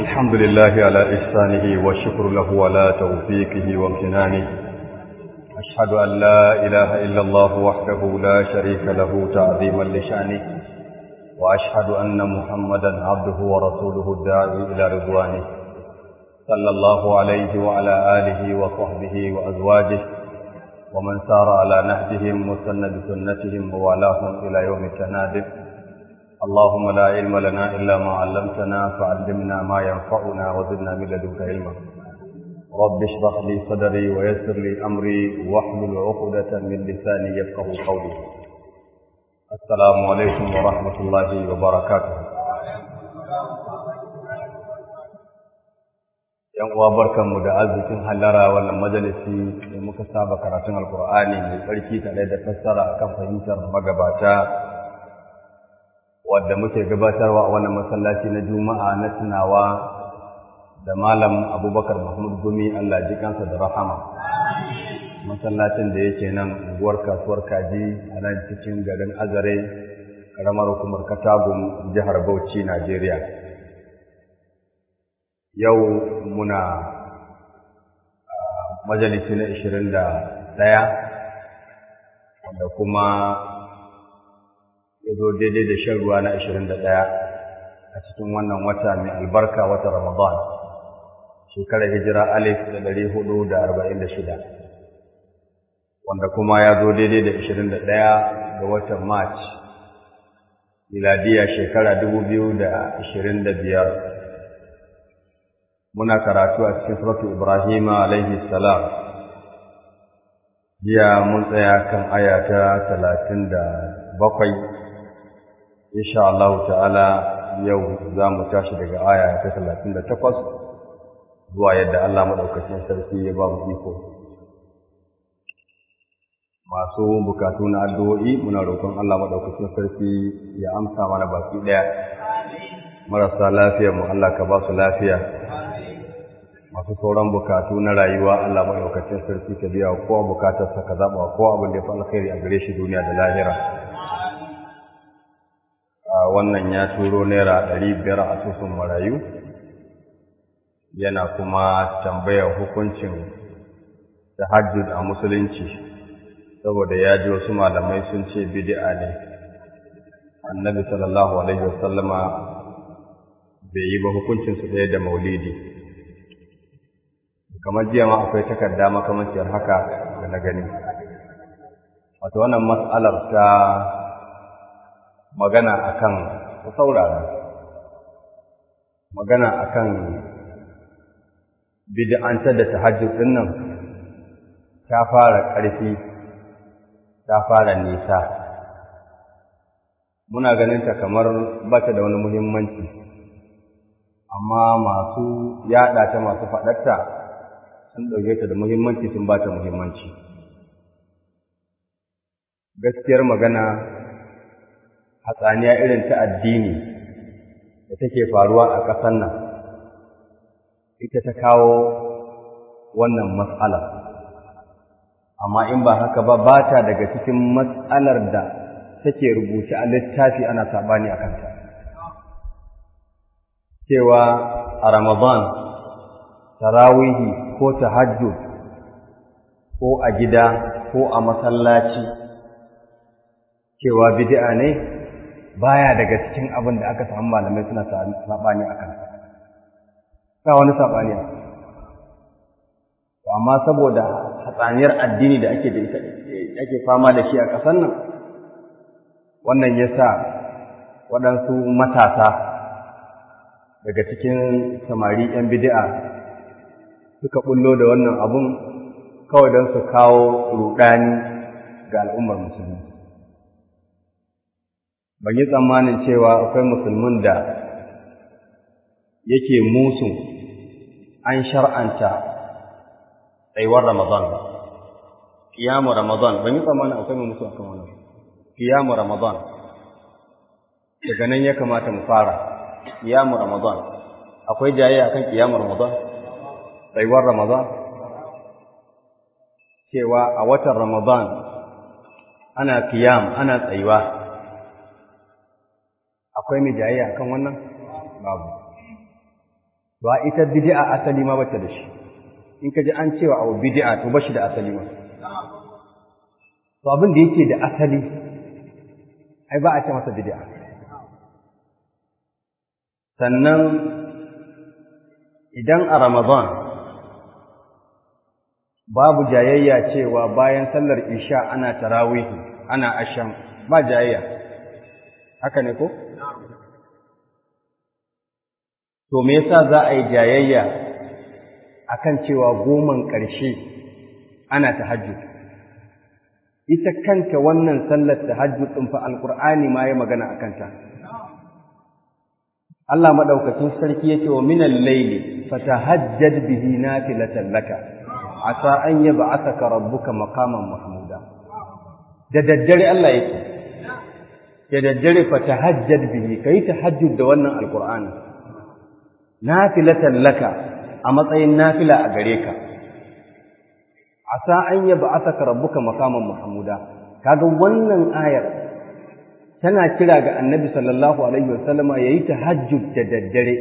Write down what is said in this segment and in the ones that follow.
الحمد لله على إحسانه والشكر له على توفيقه وامتنانه أشهد أن لا إله إلا الله وحده لا شريك له تعظيما لشانه وأشهد أن محمدا عبده ورسوله الداعي إلى رضوانه صلى الله عليه وعلى آله وصحبه وأزواجه ومن سار على نهجهم وسن بسنتهم ووالاهم إلى يوم التناد اللهم لا علم لنا إلا ما علمتنا فعلمنا ما ينفعنا وزدنا من لدنك علما رب اشرح لي صدري ويسر لي أمري واحلل عقدة من لساني يفقه قولي السلام عليكم ورحمة الله وبركاته yan uwa barkanmu da arzikin hallara wannan majalisi da muka saba karatun alkur'ani mai tsarki tare da fassara akan fahimtar magabata wadda muke gabatarwa a wannan masallaci na juma'a na tunawa da malam abubakar mahmud gumi allah ji kansa da rahama masallacin da yake nan unguwar kasuwar kaji a nan cikin garin azare karamar hukumar katagum jihar bauchi najeriya yau muna majalisi na ishirin da ɗaya wanda kuma ya zo daidai da shan ruwa na ashirin da ɗaya a cikin wannan wata mai albarka wata Ramadan, shekarar hijira alif da ɗari hudu da arba'in da shida, wanda kuma ya zo daidai da ashirin da ɗaya ga watan March, miladiya shekara dubu biyu da ashirin da biyar. Muna karatu a cikin suratu Ibrahim alaihi salam. Jiya mun tsaya kan aya ta talatin da bakwai insha Allah ta'ala yau za mu tashi daga aya ta talatin da takwas zuwa yadda Allah maɗaukacin sarki ya ba mu iko. Masu bukatu na addu'o'i muna roƙon Allah maɗaukacin sarki ya amsa mana baki ɗaya. Marasa lafiyar mu Allah ka ba su lafiya. Masu sauran bukatu na rayuwa Allah maɗaukacin sarki ka biya kowa bukatarsa ka zaɓa kowa abin da ya fi alkhairi a gare shi duniya da lahira. wannan ya turo naira ɗari biyar a asusun marayu yana kuma tambayar hukuncin tahajjud a musulunci saboda ya ji wasu malamai sun ce bid'a ne annabi sallallahu alaihi wasallama bai yi ba hukuncinsu ɗaya da maulidi kamar jiya ma akwai takarda makamanciyar haka da na gani wato wannan mas'alar ta magana akan ku saurara magana akan bid'antar da tahajjud din nan ta fara ƙarfi ta fara nisa muna ganin ta kamar bata da wani muhimmanci amma masu yaɗa ta masu faɗarta sun ɗauke ta da muhimmanci sun bata muhimmanci gaskiyar magana hatsaniya irin ta addini da take faruwa a ƙasar nan ita ta kawo wannan matsala amma in ba haka ba ba ta daga cikin matsalar da take rubuce a littafi ana saɓani a kanta cewa a ramadan tarawihi ko tahajjud ko a gida ko a masallaci cewa bid'a ne baya daga cikin abin da aka samu malamai suna saɓani a kan ba wani saɓani a amma saboda hatsaniyar addini da ake da ita ake fama da shi a ƙasar nan wannan ya sa waɗansu matasa daga cikin samari 'yan bidi'a suka bullo da wannan abun kawai don su kawo ruɗani ga al'ummar musulmi ban yi tsammanin cewa akwai musulmin da yake musu an shar'anta tsayuwar Ramadan ba. Kiyamu Ramadan, ban yi tsammanin akwai mai musu akan wannan. Kiyamu Ramadan. Daga nan ya kamata mu fara. Kiyamu Ramadan. Akwai jayayya akan kiyamu Ramadan? Tsayuwar Ramadan? Cewa a watan Ramadan ana kiyam, ana tsayuwa. akwai mai jayayya akan wannan babu ba ita bid'a asali ma bata da shi in ka ji an cewa abu bid'a to bashi da asali ma to abin da yake da asali ai ba a ce masa bid'a sannan idan a ramadan babu jayayya cewa bayan sallar isha ana tarawihi ana asham ba jayayya haka ne ko to me yasa za a yi jayayya akan cewa goman ƙarshe ana tahajjud ita kanta wannan sallar tahajjud din fa alqur'ani ma ya magana akan ta Allah madaukakin sarki yake wa minal layli fatahajjad bihi nafilatan laka asa an yab'athaka rabbuka maqaman mahmuda da daddare Allah yake da daddare fatahajjad bihi kai tahajjud da wannan alqur'ani nafilatan laka a matsayin nafila a gare ka asa an yab'athaka rabbuka maqaman mahmuda kaga wannan ayar tana kira ga annabi sallallahu alaihi wasallama yayi tahajjud da daddare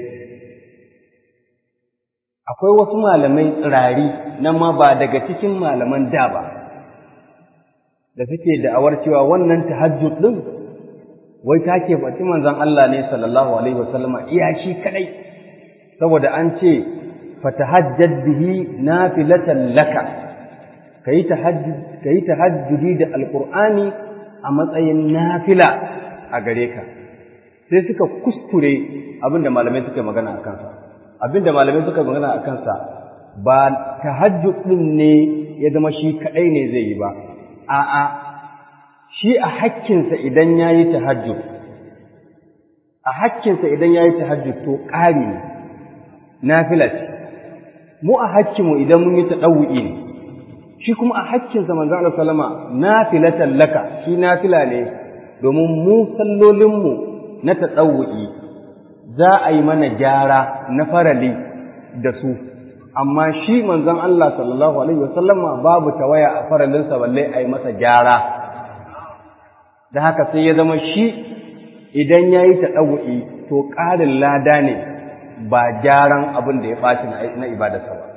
akwai wasu malamai tsirari nan ma ba daga cikin malaman da ba da suke da'awar cewa wannan tahajjud din wai ta ke faɗi manzon Allah ne sallallahu alaihi wasallama iya shi kadai saboda an ce fatahajjad bihi nafilatan laka kayi tahajjud kayi tahajjudi da alqur'ani a matsayin nafila a gare ka sai suka kuskure abinda malamai suka magana a kansa abinda malamai suka magana a kansa ba tahajjud din ne ya zama shi kadai ne zai yi ba a'a shi a hakkinsa idan yayi tahajjud a hakkinsa idan yayi tahajjud to ƙari ne nafila ce mu a hakkinmu idan mun yi tadawu'i ne shi kuma a hakkinsa manzo Allah sallama nafilatan laka shi nafila ne domin mu sallolinmu na tadawu'i za a yi mana gyara na farali da su amma shi manzon Allah sallallahu alaihi wasallama babu tawaya a faralinsa balle a yi masa gyara da haka sai ya zama shi idan ya yi taɗawu'i to ƙarin lada ne ba gyaran abin da ya ɓaci na ibadarsa ba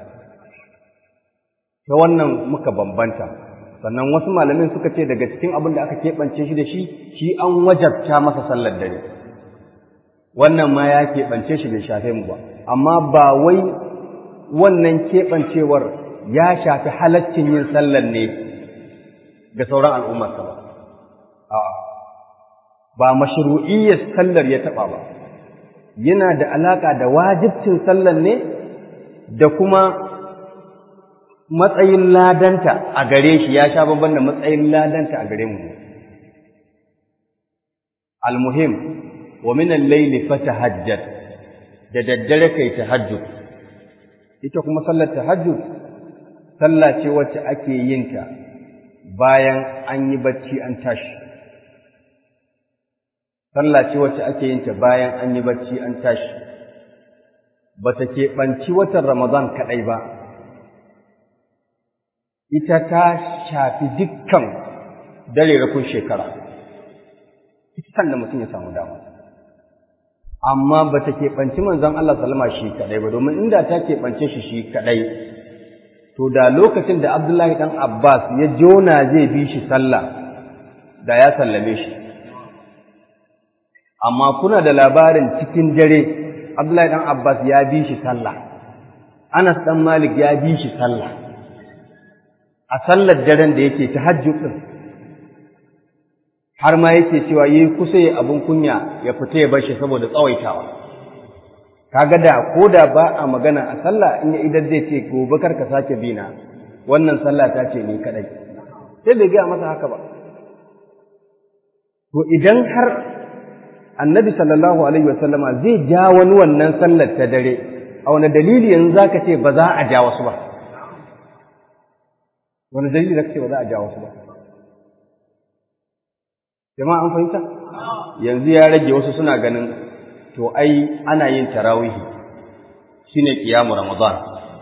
ta wannan muka bambanta sannan wasu malamin suka ce daga cikin abin da aka keɓance shi da shi shi an wajabta masa sallar dare wannan ma ya keɓance shi bai shafe mu ba amma ba wai wannan keɓancewar ya shafi halaccin yin sallar ne ga sauran al'ummarsa ba a'a ba mashru'iyyar sallar ya taɓa ba yana da alaƙa da wajibcin sallar ne da kuma matsayin ladanta a gare shi ya sha babban da matsayin ladanta a gare mu almuhim wa min al-layli fatahajjat da daddare kai tahajjud ita kuma sallar tahajjud sallah ce wacce ake yin ta bayan an yi bacci an tashi sallah ce wacce ake yin ta bayan an yi bacci an tashi ba ta keɓanci watan Ramadan kaɗai ba, ita ta shafi dukkan dare rakun shekara, ita da mutum ya samu dama. Amma ba ta keɓanci manzon Allah salama shi kaɗai ba, domin inda ta keɓance shi shi kaɗai, to da lokacin da Abdullahi ɗan Abbas ya jona zai bi shi sallah, da ya sallame shi. Amma kuna da labarin cikin dare Abdullahi dan Abbas ya bi shi sallah Anas dan Malik ya bi shi sallah a sallar daren da yake tahajjud din har ma yake cewa yayi kusa ya abun kunya ya fita ya bar shi saboda tsawaitawa kaga da ko da ba a magana a sallah in ya idan zai ce gobe kar ka sake bina wannan sallah ta ce ni kadai sai bai gaya masa haka ba to idan har annabi sallallahu alaihi wasallama zai ja wani wannan sallar ta dare a wani dalili yanzu zaka ce ba za a ja wasu ba wani dalili zaka ce ba za a ja wasu ba jama'a an fahimta yanzu ya rage wasu suna ganin to ai ana yin tarawihi shine kiyamu ramadan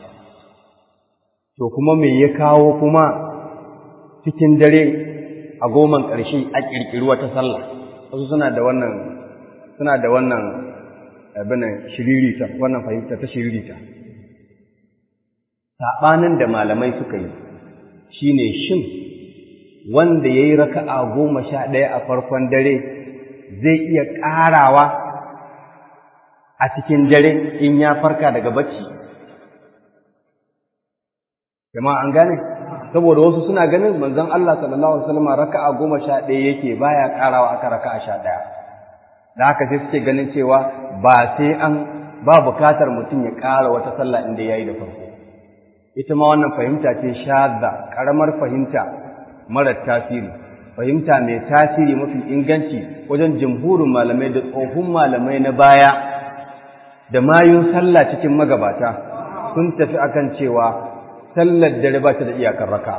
to kuma me ya kawo kuma cikin dare a goman ƙarshe a ƙirƙiri wata sallah wasu suna da wannan suna da wannan abin shiririta wannan fahimta ta shiririta saɓanin da malamai suka yi shine shin wanda ya yi raka'a goma sha ɗaya a farkon dare zai iya ƙarawa a cikin dare in ya farka daga bacci jama'a an gane saboda wasu suna ganin manzon Allah sallallahu alaihi wasallam raka'a goma sha ɗaya yake baya ƙarawa aka raka'a sha ɗaya da haka sai suke ganin cewa ba sai an ba bukatar mutum ya ƙara wata sallah inda yayi da farko ita ma wannan fahimta ce shadda karamar fahimta mara tasiri fahimta mai tasiri mafi inganci wajen jumhurin malamai da tsofin malamai na baya da mayun sallah cikin magabata sun tafi akan cewa sallar dare ba ta da iyakar raka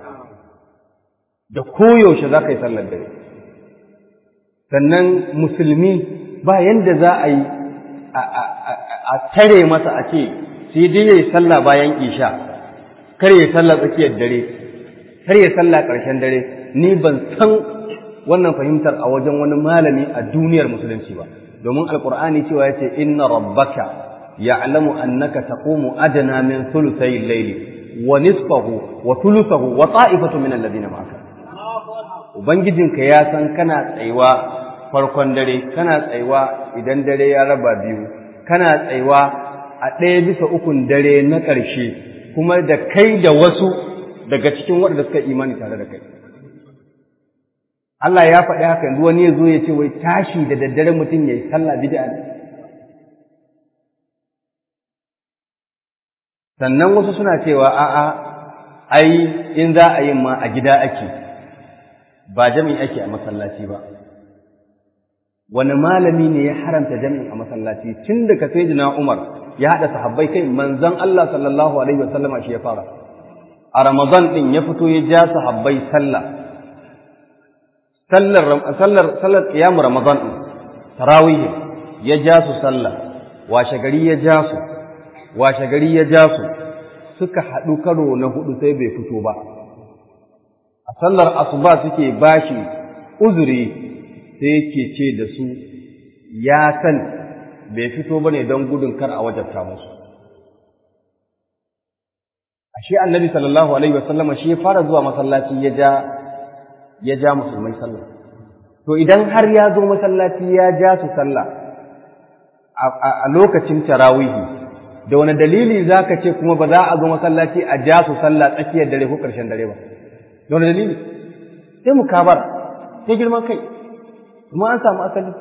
da koyaushe za ka yi sallar dare sannan musulmi ba yanda za a yi a tare masa a ce sai dai ya yi sallah bayan isha kar ya yi sallah tsakiyar dare kar ya yi sallah ƙarshen dare ni ban san wannan fahimtar a wajen wani malami a duniyar musulunci ba domin alkur'ani cewa ya ce inna rabbaka ya'lamu annaka taqumu adna min thuluthay al-layli wa nisfahu wa thuluthahu wa ta'ifatu min alladhina ma'aka ubangijinka ya san kana tsayuwa farkon dare kana tsayuwa idan dare ya raba biyu kana tsayuwa a ɗaya bisa ukun dare na ƙarshe kuma da kai da wasu daga cikin waɗanda suka imani tare da kai Allah ya faɗi haka yanzu wani ya zo ya ce wai tashi da daddare mutum ya yi sallah bid'a ne sannan wasu suna cewa a'a ai in za a yi ma a gida ake ba jami'i ake a masallaci ba wani malami ne ya haramta jami'i a masallaci tun da ka sai Umar ya haɗa sahabbai kai manzon Allah sallallahu alaihi wasallama shi ya fara a Ramadan din ya fito ya ja sahabbai sallah sallar sallar sallar qiyam Ramadan din tarawih ya ja su sallah washe gari ya ja su washe gari ya ja su suka haɗu karo na hudu sai bai fito ba a sallar asuba suke bashi uzuri sai yake ce da su ya san bai fito ba ne don gudun kar a wajabta musu ashe annabi sallallahu alaihi wasallama shi ya fara zuwa masallaci ya ja ya ja musulmai sallah to idan har ya zo masallaci ya ja su sallah a lokacin tarawihi da wani dalili za ka ce kuma ba za a zo masallaci a ja su sallah tsakiyar dare ko ƙarshen dare ba da wani dalili sai mu kabar sai girman kai kuma an samu asali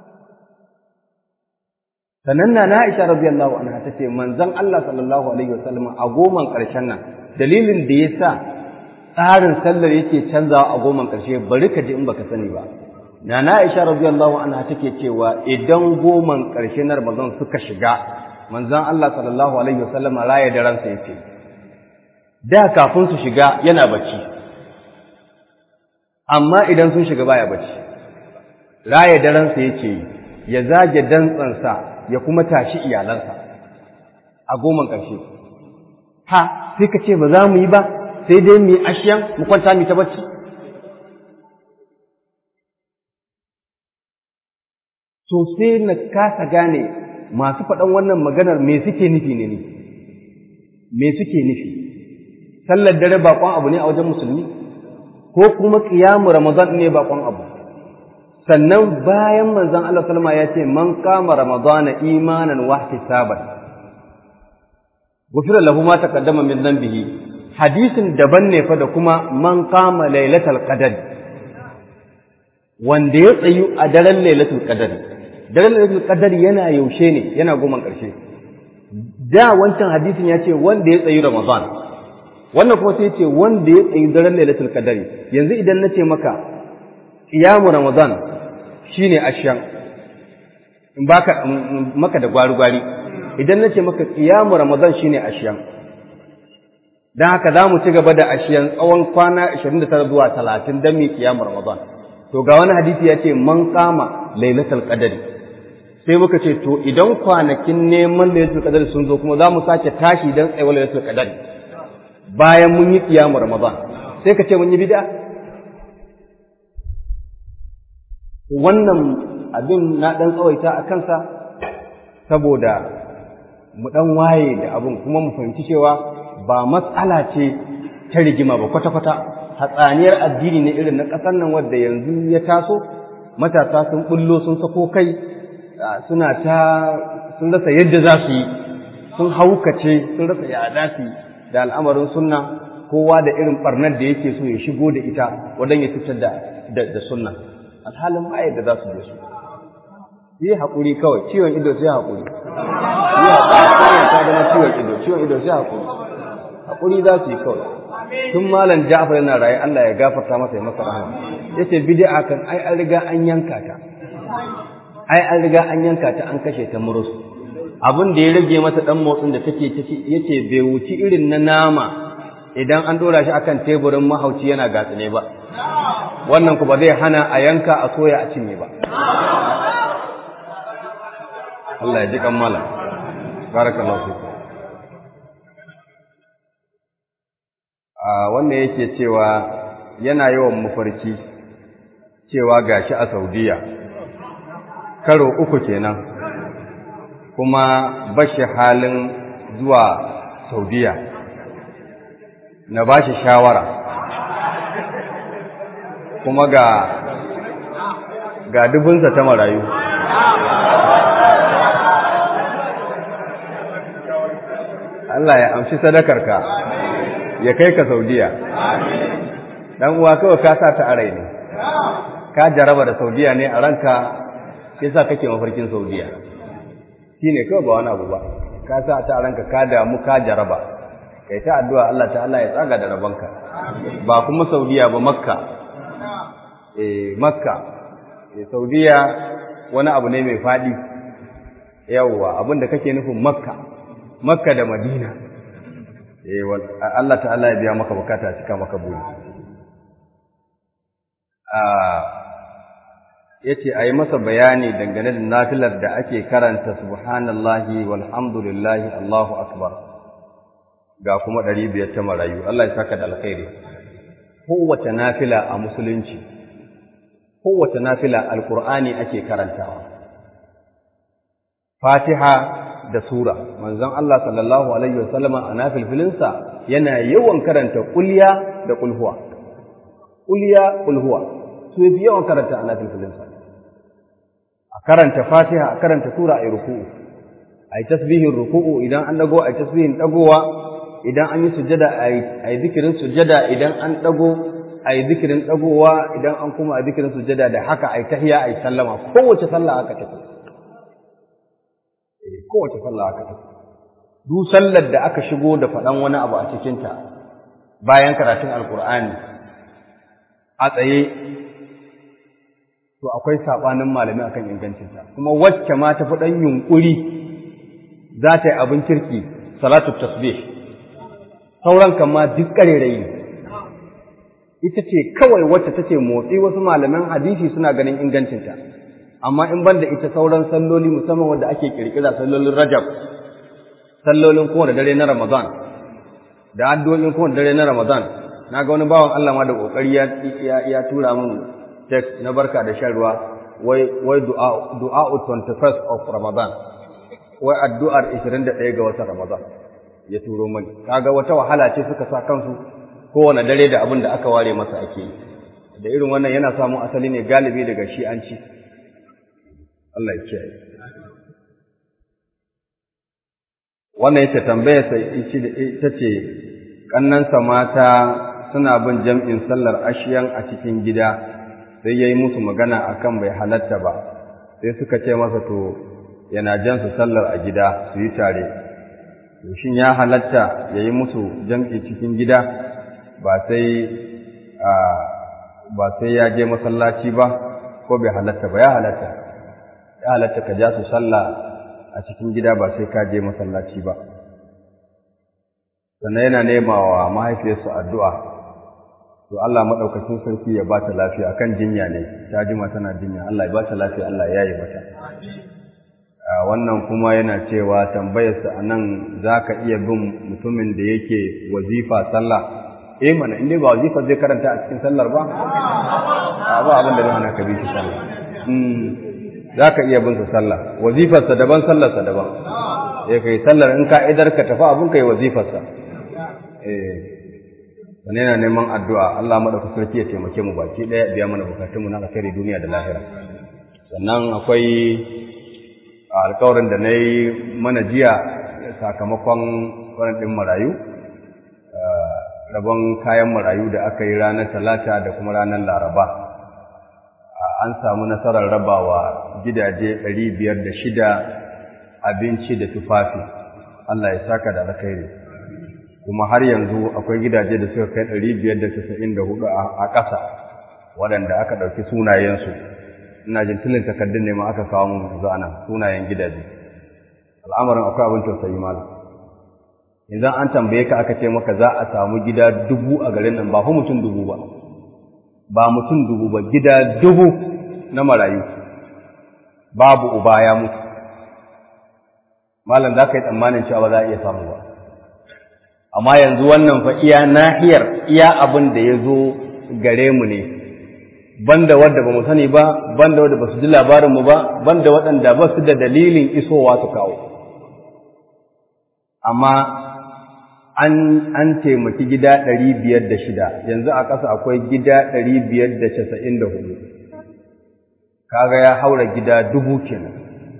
sannan na Aisha radiyallahu anha tace manzon Allah sallallahu alaihi wasallam a goman ƙarshen nan dalilin da yasa tsarin sallar yake canzawa a goman ƙarshe bari ka ji in baka sani ba Nana Aisha radiyallahu anha take cewa idan goman ƙarshe na Ramadan suka shiga manzon Allah sallallahu alaihi wasallam raya da ransa yake da kafin su shiga yana bacci amma idan sun shiga baya bacci raya da ransa yake ya zage dantsansa ya kuma tashi iyalansa a goman ƙarshe ha sai ka ce ba za mu yi ba sai dai mu yi ashiyan mu kwanta mu ta bacci to sai na kasa gane masu faɗan wannan maganar me suke nufi ne ne me suke nufi sallar dare baƙon abu ne a wajen musulmi ko kuma ƙiyamu ramadan ne baƙon abu sannan bayan manzon Allah salma ya ce man kama ramadana imanan wa ihtisaban gufira lahu ma taqaddama min dhanbihi hadisin daban ne fa da kuma man kama lailatul qadr wanda ya tsayu a daren lailatul qadr daren lailatul qadr yana yaushe ne yana goma ƙarshe da wancan hadisin ya ce wanda ya tsayi ramadan wannan kuma sai ya ce wanda ya tsayi daren lailatul qadr yanzu idan na ce maka qiyamu ramadan shine ashan in baka maka da gwari gwari idan na ce maka qiyamu ramadan shine ashan dan haka za mu ci gaba da ashiyan tsawon kwana 29 zuwa 30 dan mi qiyamu ramadan to ga wani hadisi ya ce man kama lailatul qadri sai muka ce to idan kwanakin neman lailatul qadr sun zo kuma za mu sake tashi dan tsayuwar lailatul qadr bayan mun yi qiyamu ramadan sai ka ce mun yi bid'a wannan abin na dan tsawaita a kansa saboda mu ɗan waye da abin kuma mu fahimci cewa ba matsala ce ta rigima ba kwata-kwata hatsaniyar addini ne irin na ƙasar nan wadda yanzu ya taso matasa sun bullo sun sako kai suna ta sun rasa yadda za su yi sun haukace sun rasa yada su da al'amarin sunna kowa da irin barnar da yake so ya shigo da ita wadan ya cutar da da sunna alhalin ma yadda za su je su yi haƙuri kawai ciwon ido sai haƙuri yi haƙuri ta zama ciwon ido ciwon ido sai haƙuri haƙuri za su yi kawai tun malam Ja'far yana raye Allah ya gafarta masa ya masa rahama yace bid'a kan ai an riga an yanka ta ai an riga an yanka ta an kashe ta murus abin da ya rage mata dan motsin da take yace bai wuci irin na nama idan an dora shi akan teburin mahauci yana gatsine ba wannan ku ba zai hana a yanka a soya a cinye ba Allah ya ji kan malam barakallahu fiku a wanda yake cewa yana yawan mafarki cewa gashi a Saudiya karo uku kenan kuma bashi halin zuwa Saudiya na bashi shawara kuma ga ga dubunsa ta marayu Allah ya amshi sadakarka ya kai ka Saudiya. Dan uwa kawai ka sa ta a rai ne. Ka jaraba da Saudiya ne a ranka yasa kake mafarkin Saudiya. Shi ne kawai ba wani abu ba. Ka sa ta a ranka ka damu ka jaraba. Kai ta addu'a Allah ta Allah ya tsaga da rabanka. Ba kuma Saudiya ba Makka. Eh Makka. Eh Saudiya wani abu ne mai faɗi. Yawwa abin da kake nufin Makka. Makka da Madina. Allah ta'ala ya biya maka bukata cika maka buri yace ayi masa bayani dangane da nafilar da ake karanta subhanallahi walhamdulillahi Allahu akbar ga kuma ɗari biyar ta marayu Allah ya saka da alkhairi kowace nafila a musulunci kowace nafila alqur'ani ake karantawa fatiha da sura manzon Allah sallallahu alaihi wasallam a nafilfilinsa yana yawan karanta kulya da kulhuwa kulya kulhuwa su yafi yawan karanta a nafilfilinsa a karanta fatiha a karanta sura a ruku'u a yi tasbihin ruku'u idan an dago a yi tasbihin dagowa idan an yi sujada a yi zikirin sujada idan an dago a yi zikirin dagowa idan an kuma a zikirin sujada da haka a yi tahiya a yi sallama kowace sallah haka take kowace sallah aka tafi duk sallar da aka shigo da faɗan wani abu a cikinta bayan karatun alkur'ani a tsaye to akwai saɓanin malami akan ingancinta kuma wacce ma ta ɗan yunƙuri za ta yi abin kirki salatu tasbih sauran kan ma duk ƙarerayi ne ita ce kawai wacce take motsi wasu malaman hadisi suna ganin ingancinta amma in banda ita sauran salloli musamman wanda ake kirkira sallolin Rajab sallolin kowane dare na Ramadan da addu'o'in kowane dare na Ramadan naga wani bawan Allah ma da kokari ya ya, tura min text na barka da shan ruwa wai wai du'a du'a 21st of Ramadan wai addu'ar 21 ga watan Ramadan ya turo mani kaga wata wahala ce suka sa kansu kowane dare da abin da aka ware masa ake yi da irin wannan yana samun asali ne galibi daga shi'anci Allah ya kiyaye. Wannan yake tambaya sai ita ce kannansa mata suna bin jam'in sallar ashiyan a cikin gida sai yayi musu magana akan bai halatta ba sai suka ce masa to yana jan su sallar a gida su yi tare to shin ya halatta yayi musu jam'i cikin gida ba sai ba sai ya je masallaci ba ko bai halatta ba ya halatta ya halatta ka ja su sallah a cikin gida ba sai ka je masallaci ba sannan yana nema wa mahaifiyarsu addu'a to Allah maɗaukacin sarki ya ba ta lafiya kan jinya ne ta jima tana jinya Allah ya ba ta lafiya Allah ya yi mata wannan kuma yana cewa tambayarsa a nan za ka iya bin mutumin da yake wazifa sallah eh mana inda ba wazifa zai karanta a cikin sallar ba ba abin da zai hana ka bi shi sallah za ka iya bin sa sallah wazifarsa daban sallarsa daban ya kai sallar in ka idar ka tafi abin kai wazifarsa eh wani yana neman addu'a Allah madaukakin sarki ya taimake mu baki ɗaya biya mana bukatun mu na alkhairi duniya da lahira sannan akwai alkawarin da na yi mana jiya sakamakon kwanan ɗin marayu rabon kayan marayu da aka yi ranar talata da kuma ranar laraba an samu nasarar rabawa gidaje ɗari biyar da shida abinci da tufafi Allah ya saka da alkhairi kuma har yanzu akwai gidaje da suka kai ɗari biyar da casa'in da hudu a ƙasa waɗanda aka ɗauki sunayensu ina jin tilin takardun ne ma aka kawo mun yanzu ana sunayen gidaje al'amarin akwai abin tausayi malam idan an tambaye ka aka ce maka za a samu gida dubu a garin nan ba fa mutum dubu ba ba mutum dubu ba gida dubu na marayu babu uba ya mutu malam za ka yi tsammanin cewa ba za a iya samu ba amma yanzu wannan fa iya nahiyar iya abin da ya zo gare mu ne banda wadda ba mu sani ba banda wadda ba su ji labarinmu ba banda waɗanda ba su da dalilin isowa su kawo amma an an taimaki gida ɗari biyar da shida yanzu a ƙasa akwai gida ɗari biyar da casa'in da hudu kaga ya haura gida dubu kenan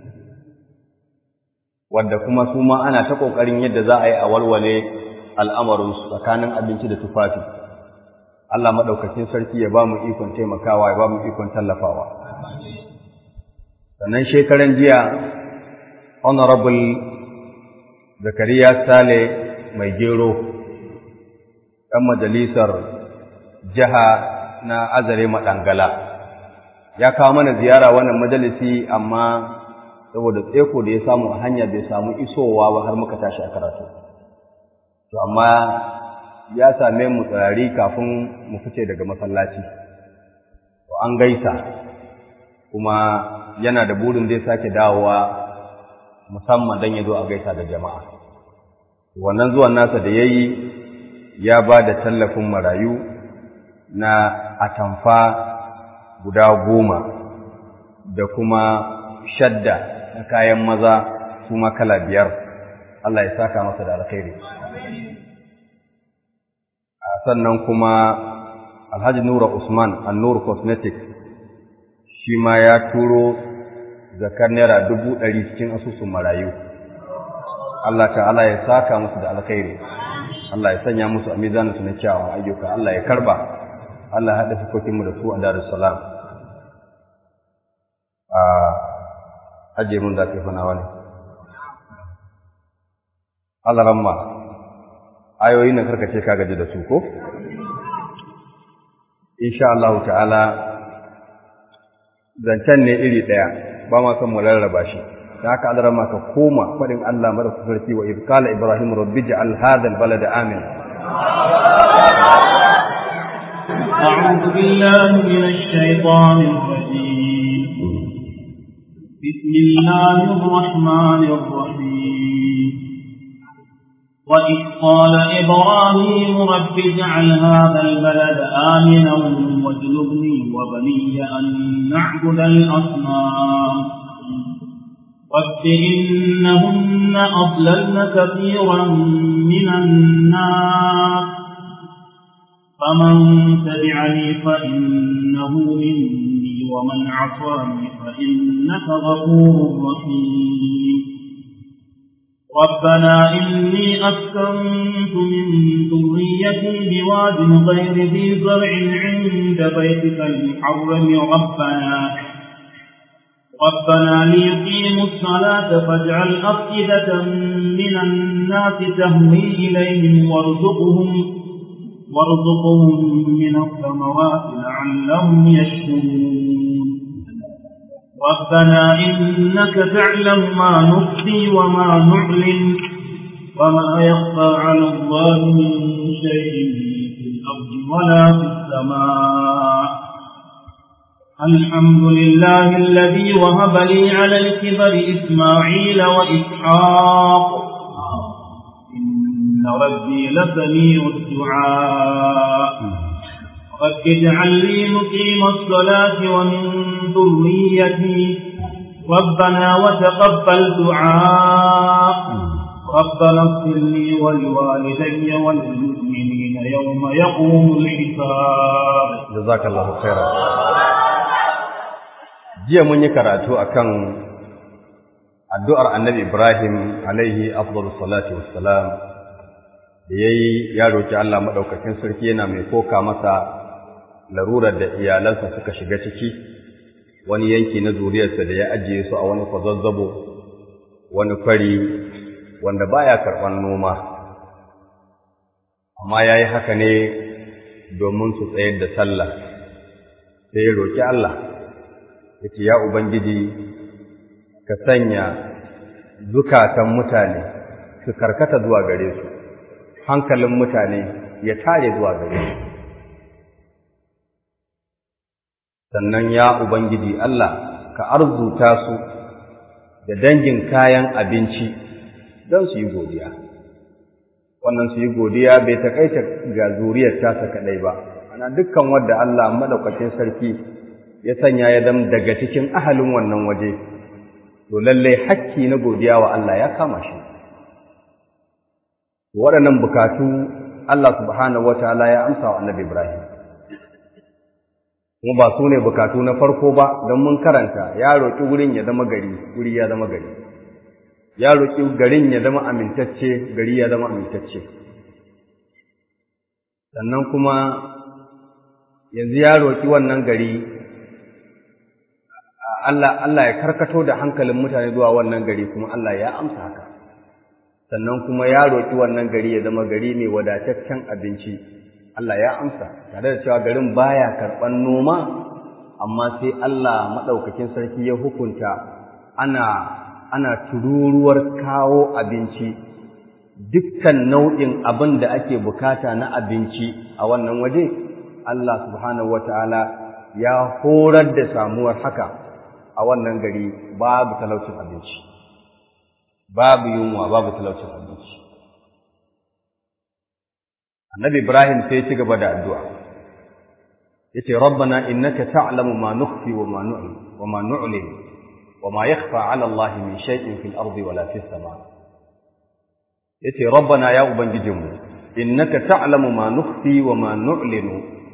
wadda kuma su ma ana ta ƙoƙarin yadda za a yi a walwale al'amarinsu tsakanin abinci da tufafi Allah maɗaukacin sarki ya ba mu ikon taimakawa ya ba mu ikon tallafawa sannan shekaran jiya honorable zakariya sale mai gero ɗan majalisar jiha na azare maɗangala ya kawo mana ziyara wannan majalisi amma saboda tseko da ya samu a hanya bai samu isowa ba har muka tashi a karatu to amma ya same mu tsari kafin mu fice daga masallaci to an gaisa kuma yana da burin zai sake dawowa musamman don ya zo a gaisa da jama'a wannan zuwan nasa da ya yi ya ba da tallafin marayu na atamfa guda goma da kuma shadda na kayan maza su kala biyar Allah ya saka masa da alkhairi sannan kuma alhaji nura usman annur cosmetics shi ma ya turo zakar naira dubu ɗari cikin asusun marayu Allah ta'ala ya saka musu da alkhairi Allah ya sanya musu a mizaninsu na kyawun ayyuka Allah ya karba Allah ya haɗa fuskokinmu da su a darussalam a ajiye mun zafi fana wani Allah ramma ayoyin nan karkace ka gaji da su ko insha Allah ta'ala zancen ne iri ɗaya ba ma son mu rarraba shi da haka Allah ramma ka koma faɗin Allah mara sarki wa idh qala ibrahim rabbi ja'al hadha al-balada amin أعوذ بالله من الشيطان الرجيم بسم الله الرحمن الرحيم وإذ قال إبراهيم رب اجعل هذا البلد آمنا واجنبني وبني أن نعبد الأصنام رب إنهن أضللن كثيرا من الناس فمن تبعني فإنه مني ومن عصاني فإنك غفور رحيم ربنا إني أسكنت من ذريتي بواد غير ذي زرع عند بيتك المحرم ربنا ربنا ليقيموا الصلاة فاجعل أفئدة من الناس تهوي إليهم وارزقهم وارزقهم من الثمرات لعلهم يشكرون ربنا إنك تعلم ما نخفي وما نعلن وما يخفى على الله من شيء في الأرض ولا في السماء الحمد لله الذي وهب لي على الكبر إسماعيل وإسحاق إن ربي لسميع الدعاء رب اجعل لي مقيم الصلاة ومن ذريتي ربنا وتقبل دعاء ربنا اغفر لي ولوالدي وللمؤمنين يوم يقوم الحساب جزاك الله خيرا jiya mun yi karatu akan addu'ar annabi Ibrahim alaihi afdalus salati wassalam da yayi ya roki Allah madaukakin sarki yana mai koka masa larurar da iyalansa suka shiga ciki wani yanki na zuriyarsa da ya ajiye su a wani kwazazzabo wani kwari wanda baya karɓar noma amma yayi haka ne domin su tsayar da sallah sai ya roki Allah yace ya ubangiji ka sanya zukatan mutane su karkata zuwa gare su hankalin mutane ya tare zuwa gare su sannan ya ubangiji Allah ka arzuta su da dangin kayan abinci don su yi godiya wannan su yi godiya bai takaita ga zuriyar tasa kadai ba ana dukkan wanda Allah madaukakin sarki ya sanya ya zama daga cikin ahalin wannan waje to lallai hakki na godiya wa Allah ya kama shi waɗannan bukatu Allah subhanahu wataala ya amsa wa Annabi Ibrahim kuma ba su ne bukatu na farko ba don mun karanta ya roƙi wurin ya zama gari wuri ya zama gari ya roƙi garin ya zama amintacce gari ya zama amintacce sannan kuma yanzu ya roƙi wannan gari Allah Allah ya karkato da hankalin mutane zuwa wannan gari kuma Allah ya amsa haka sannan kuma ya roki wannan gari ya zama gari mai wadataccen abinci Allah ya amsa tare da cewa garin baya karban noma amma sai Allah madaukakin sarki ya hukunta ana ana tururuwar kawo abinci dukkan nau'in abin da ake bukata na abinci a wannan waje Allah subhanahu wataala ya horar da samuwar haka a wannan gari babu talaucin abinci babu yunwa babu talaucin abinci annabi ibrahim sai ci gaba da addu'a yace rabbana innaka ta'lamu ma nukhfi wa ma nu'lin wa ma nu'lin wa ma yakhfa 'ala allah min shay'in fil ardi wala fis sama yace rabbana ya ubangijinmu innaka ta'lamu ma nukhfi wa ma nu'linu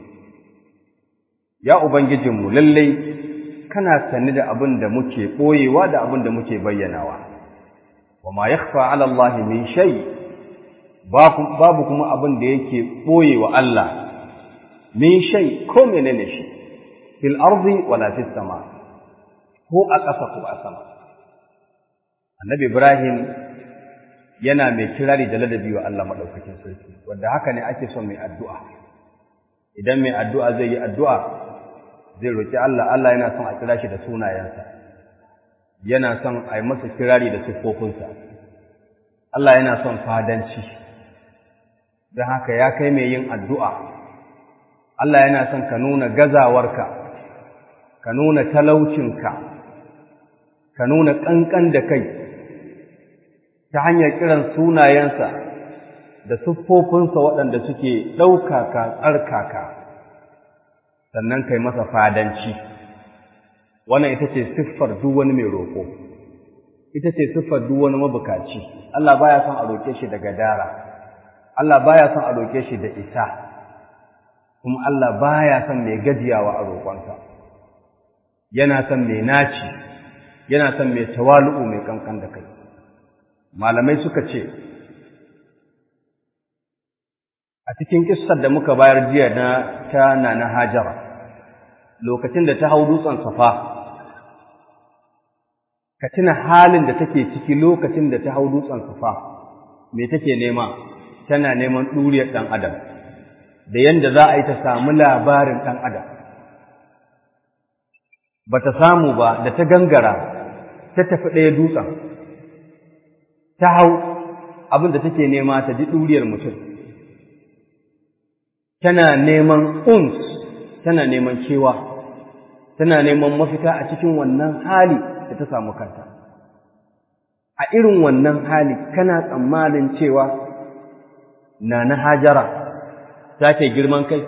ya ubangijinmu lallai kana sani da abin da muke ɓoyewa da abin da muke bayyanawa wa ma yakhfa ala Allah min shay babu kuma abin da yake ɓoyewa Allah min shay ko menene shi fil ardi wala fis sama ko a ƙasa ko a sama annabi Ibrahim yana mai kirari da ladabi wa Allah madaukakin sarki wanda haka ne ake son mai addu'a idan mai addu'a zai yi addu'a zai roƙi Allah Allah yana son a kira shi da sunayensa yana son a yi masa kirari da siffofinsa Allah yana son fadanci don haka ya kai mai yin addu'a Allah yana son ka nuna gazawarka ka nuna talaucinka ka nuna ƙanƙan da kai ta hanyar kiran sunayensa da siffofinsa waɗanda suke ɗaukaka tsarkaka sannan kai masa fadanci wannan ita ce siffar duk wani mai roƙo ita ce siffar duk wani mabukaci Allah baya son a roƙe shi da gadara Allah baya son a roƙe shi da isa kuma Allah baya son mai gajiyawa a roƙonsa yana son mai naci yana son mai tawalu'u mai kankan da kai malamai suka ce a cikin kissar da muka bayar jiya na ta na hajara lokacin da ta hau dutsen safa ka tuna halin da take ciki lokacin da ta hau dutsen safa me take nema tana neman ɗuriyar ɗan adam da yadda za a yi ta samu labarin ɗan adam ba ta samu ba da ta gangara ta tafi ɗaya dutsen ta hau abin da take nema ta ji ɗuriyar mutum tana neman uns tana neman cewa tana neman mafita a cikin wannan hali da ta samu kanta a irin wannan hali kana tsammanin cewa na na hajara za ta yi girman kai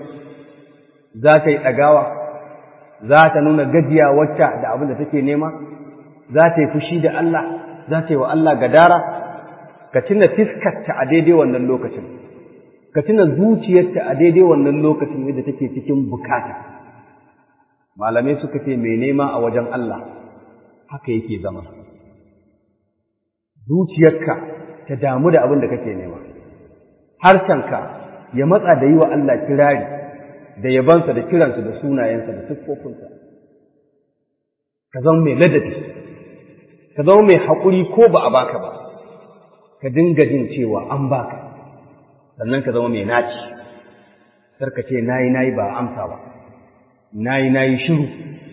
za ta yi ɗagawa za ta nuna gajiya wacce da abin da take nema za ta yi fushi da Allah za ta yi wa Allah gadara ka tuna fiskarta a daidai wannan lokacin ka tuna zuciyarta a daidai wannan lokacin yadda take cikin bukata malamai suka ce mai nema a wajen Allah haka yake zama zuciyarka ta damu da abin da kake nema harshenka ya matsa da yi wa Allah kirari da yabansa da kiransa da sunayensa da siffofinsa ka zama mai ladabi ka zama mai haƙuri ko ba a baka ba ka dinga jin cewa an baka sannan ka zama mai naci sarka ce nayi nayi ba amsa ba nayi nayi shiru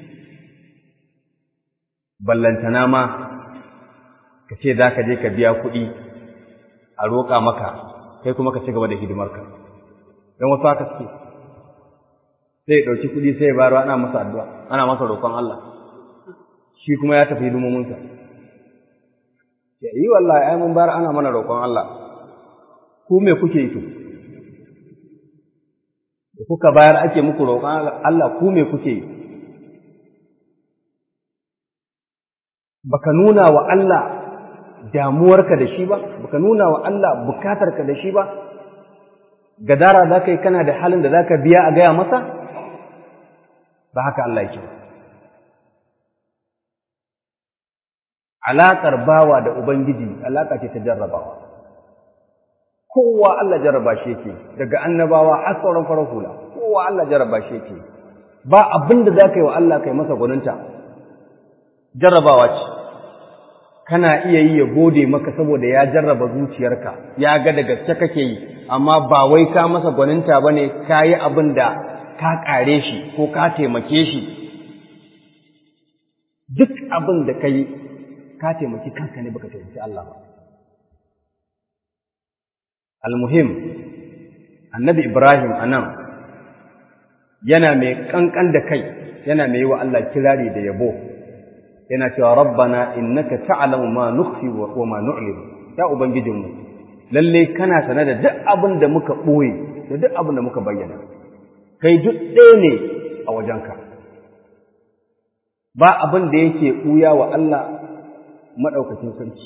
ballantana ma ka ce za ka je ka biya kuɗi a roƙa maka kai kuma ka ci gaba da hidimarka don wasu haka suke sai ya ɗauki kuɗi sai ya bayarwa ana masa addu'a ana masa roƙon Allah shi kuma ya tafi hidimominsa ya yi wallahi ai mun bayar ana mana roƙon Allah ku me kuke yi to da kuka bayar ake muku roƙon Allah ku me kuke yi baka nuna wa Allah damuwarka da shi ba baka nuna wa Allah bukatarka da shi ba gadara za ka yi kana da halin da za ka biya a gaya masa ba haka Allah yake alaƙar bawa da Ubangiji alaƙa ce ta jarrabawa kowa Allah jarraba shi yake daga annabawa har sauran farar hula kowa Allah jarraba shi yake ba abin da za ka yi wa Allah kai masa gwaninta jarrabawa ce kana iya yi ya gode maka saboda ya jarraba zuciyarka ya ga da gaske kake yi amma ba wai ka masa gwaninta ba ne ka yi abin da ka ƙare shi ko ka taimake shi duk abin da ka yi ka taimaki kanka ne baka taimaki Allah ba almuhim annabi ibrahim anan yana mai kankan da kai yana mai yi wa Allah kirari da yabo yana cewa rabbana innaka ta'lamu ma nukhfi wa ma nu'lin ya ubangijinmu lalle kana sane da duk abin da muka boye da duk abin da muka bayyana kai duk ɗaya ne a wajenka ba abin da yake ɓuya wa Allah maɗaukacin sarki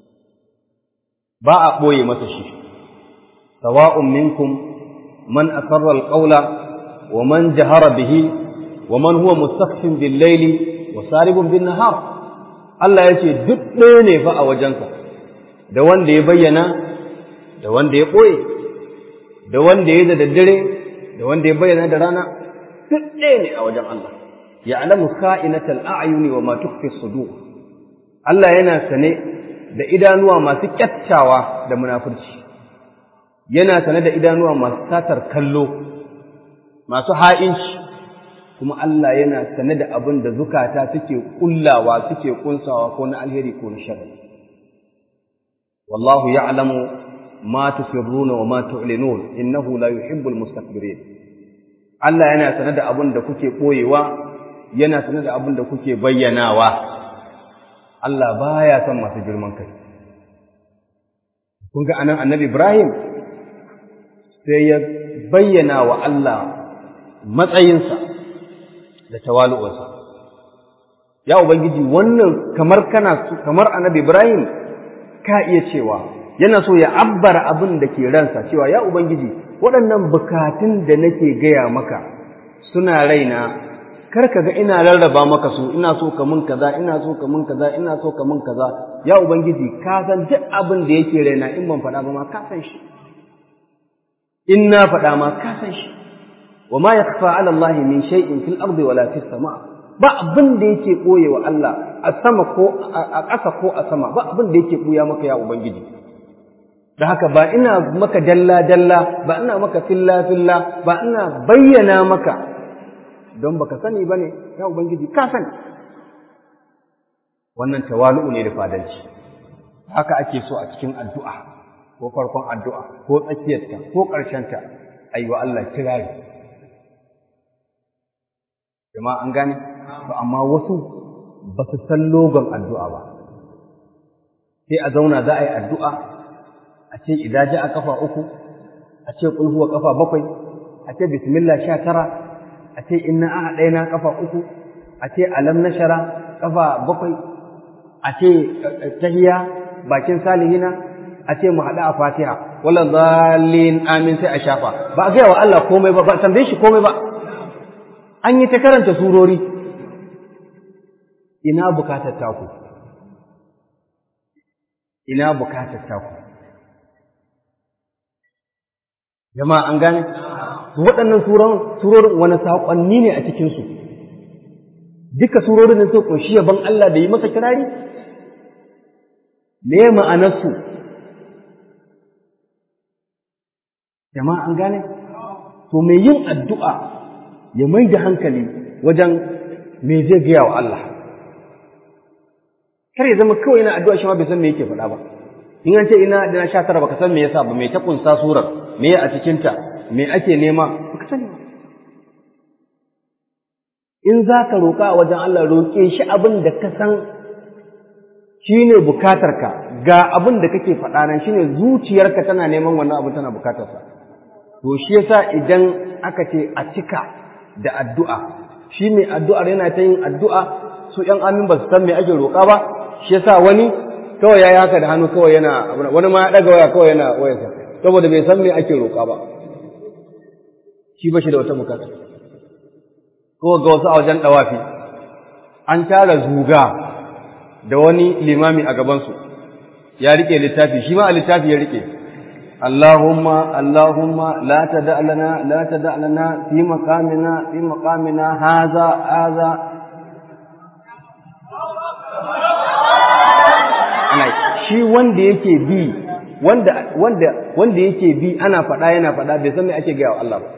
ba a ɓoye masa shi sawa'un minkum man asarra alqawla wa man jahara bihi wa man huwa mustakhfin bil layli wa saribun bin nahar Allah yace duk ɗaya ne fa a wajensa da wanda ya bayyana da wanda ya ɓoye da wanda ya da daddare da wanda ya bayyana da rana duk ɗaya ne a wajen Allah ya'lamu kha'inatal a'yuni wa ma tukhfi sudur Allah yana sane da idanuwa masu kyattawa da munafurci yana sane da idanuwa masu satar kallo masu ha'inci kuma Allah yana sane da abin da zukata suke kullawa suke kunsawa ko na alheri ko na sharri wallahu ya'lamu ma tusirruna wa ma tu'linun innahu la yuhibbul mustakbirin Allah yana sane da abin da kuke koyewa yana sane da abin da kuke bayyanawa Allah baya son masu girman kai. Kun ga anan annabi Ibrahim sai ya bayyana wa Allah matsayinsa da tawalu'unsa. Ya Ubangiji wannan kamar kana kamar annabi Ibrahim ka iya cewa yana so ya abbara abin da ke ransa cewa ya Ubangiji waɗannan bukatun da nake gaya maka suna raina kar ka ga ina rarraba maka su ina so ka mun kaza ina so ka mun kaza ina so ka mun kaza ya ubangiji ka san duk abin da yake raina in ban faɗa ba ma ka san shi in na faɗa ma ka san shi wa ma yakhfa ala allahi min shay'in fil ardi wala fis sama ba abin da yake koye wa Allah a sama ko a ƙasa ko a sama ba abin da yake buya maka ya ubangiji da haka ba ina maka dalla dalla ba ina maka filla filla ba ina bayyana maka don baka sani ba ne ya ubangiji ka sani wannan tawalu'u ne da fadanci haka ake so a cikin addu'a ko farkon addu'a ko tsakiyarta ko ƙarshenta a yi wa Allah kirari jama'a an gane ba amma wasu ba su san logon addu'a ba sai a zauna za a yi addu'a a ce idaji a kafa uku a ce ƙulhuwa kafa bakwai a ce bismillah sha tara a ce inna a ɗaya na ƙafa uku a ce alam na shara ƙafa bakwai a ce tahiya bakin salihina a ce mu haɗu a fatiha wala zalin amin sai a shafa ba a gaya wa Allah komai ba ba tambaye shi komai ba an yi ta karanta surori ina bukatar taku ina bukatar taku jama'a an gane waɗannan surorin wani saƙonni ne a cikinsu duka surorin da suka ƙunshi yaban Allah da yi masa kirari me ma'anarsu jama'a an gane to mai yin addu'a ya mai da hankali wajen me zai gaya wa Allah kar ya zama kawai yana addu'a shi ma bai san me yake faɗa ba in an ce ina da na sha tara baka san me yasa ba me ta kunsa surar me a cikinta me ake nema baka sani ba in za ka roƙa a wajen Allah roƙe shi abin da ka san shi ne bukatarka ga abin da kake faɗa nan shi ne zuciyarka tana neman wannan abin tana bukatarsa to shi yasa idan aka ce a cika da addu'a shi mai addu'ar yana ta yin addu'a su ‘yan amin ba su san me ake roƙa ba shi yasa wani kawai ya yi haka da hannu kawai yana wani ma ya ɗaga waya kawai yana wayarsa saboda bai san me ake roƙa ba shi ba shi da wata bukata ko ga wasu a wajen ɗawafi an tara zuga da wani limami a gabansu ya rike littafi shi ma a littafi ya rike Allahumma Allahumma la tada lana la tada lana fi maqamina fi maqamina haza haza ana shi wanda yake bi wanda wanda wanda yake bi ana faɗa yana faɗa bai san me ake gaya wa Allah ba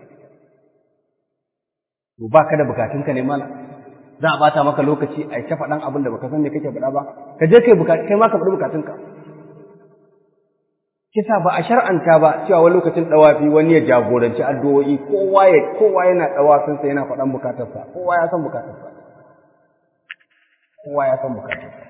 to ba ka da bukatunka ne mala za a bata maka lokaci a ta faɗan abin da baka san me kake faɗa ba ka je kai bukatu kai ma ka faɗi bukatunka kisa ba a shar'anta ba cewa wani lokacin dawafi wani ya jagoranci addu'o'i kowa ya kowa yana dawafin sa yana faɗan bukatarsa kowa ya san bukatarsa kowa ya san bukatarsa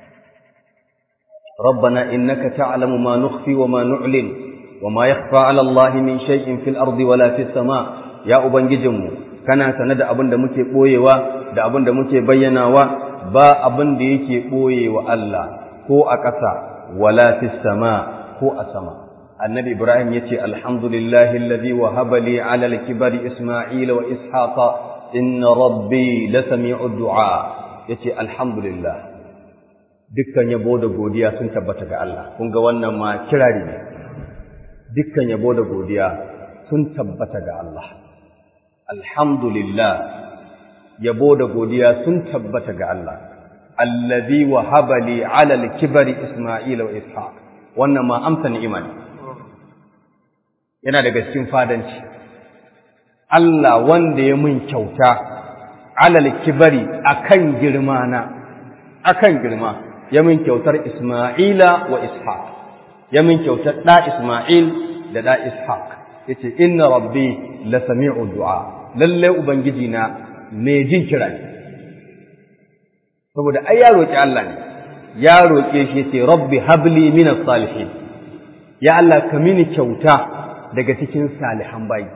ربنا إنك تعلم ما نخفي وما نعلن وما يخفى على الله من شيء في الأرض ولا في السماء يا أبنججمو kana sane da abin da muke ɓoyewa da abin da muke bayyanawa ba abin da yake ɓoye wa Allah ko a ƙasa wala fis sama ko a sama annabi ibrahim yace alhamdulillahi alladhi wahaba li ala al-kibari isma'ila wa ishaqa inna rabbi lasami'u du'a yace alhamdulillah dukkan yabo da godiya sun tabbata ga Allah kun ga wannan ma kirari ne dukkan yabo da godiya sun tabbata ga Allah alhamdulillah yabo da godiya sun tabbata ga Allah allazi wahaba li ala al-kibari isma'ila wa ishaq wannan ma amsa ni'ima ne yana daga cikin fadanci Allah wanda ya mun kyauta ala al-kibari akan girma na akan girma ya mun kyautar isma'ila wa ishaq ya mun kyautar da isma'il da da ishaq yace inna rabbi la sami'u du'a lallai Ubangiji na mai jin kira ne, saboda ai ya roƙi Allah ne, ya roƙe shi ce, Rabbi habli minas salihin, ya Allah ka mini kyauta daga cikin salihan bayi.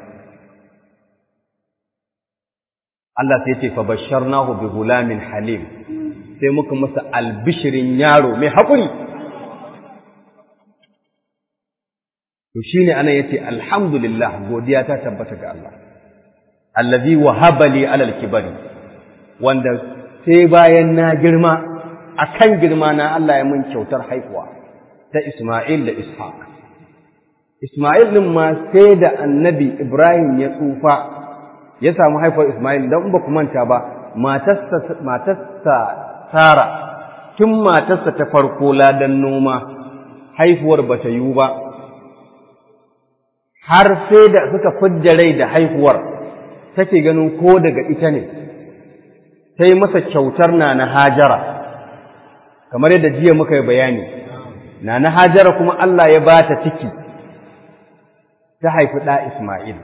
Allah sai ce, Fabashar nahu bi gulamin halim, sai muka masa albishirin yaro mai haƙuri. To shi ne ana yace, Alhamdulillah, godiya ta tabbata ga Allah. allazi wahaba li alal kibari wanda sai bayan na girma akan girma na Allah ya mun kyautar haihuwa ta Isma'il da Ishaq Isma'il din ma sai da annabi Ibrahim ya tsufa ya samu haifuwar Isma'il dan ba ku manta ba matarsa matarsa Sara tun matarsa ta farko ladan noma haihuwar bata yiwu ba har sai da suka fidda rai da haihuwar take ganin ko daga ita ne ta yi masa kyautar na na hajara kamar yadda jiya muka yi bayani na na hajara kuma Allah ya ba ta ciki ta haifi ɗa Ismail